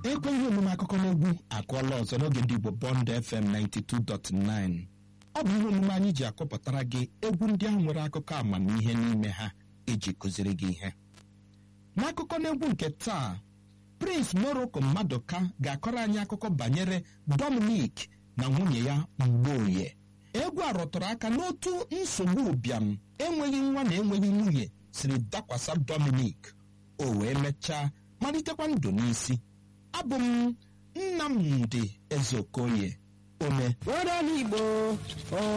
ekweghị omume akụkọ n'egwu akụọla ọzọ n'oge ndị igbo bọnd fm 92.9 ọ bụ ihe omume anyị ji akọpụtara gị egwu ndị ahụ nwere akụkọ amamihe n'ime ha iji kụziri gị ihe n'akụkọ n'egwu nke taa prince morocco mmadụka ga-akọrọ anyị akụkọ banyere dominic na nwunye ya mgbeoye egwu a rụtụrụ aka n'otu nsogbu ụbịam enweghị nwa na enweghị nwunye siri dakwasa dominic o wee mechaa malitekwa ndụ n'isi abụ m nnamdị ezeokoye ome Were n'Igbo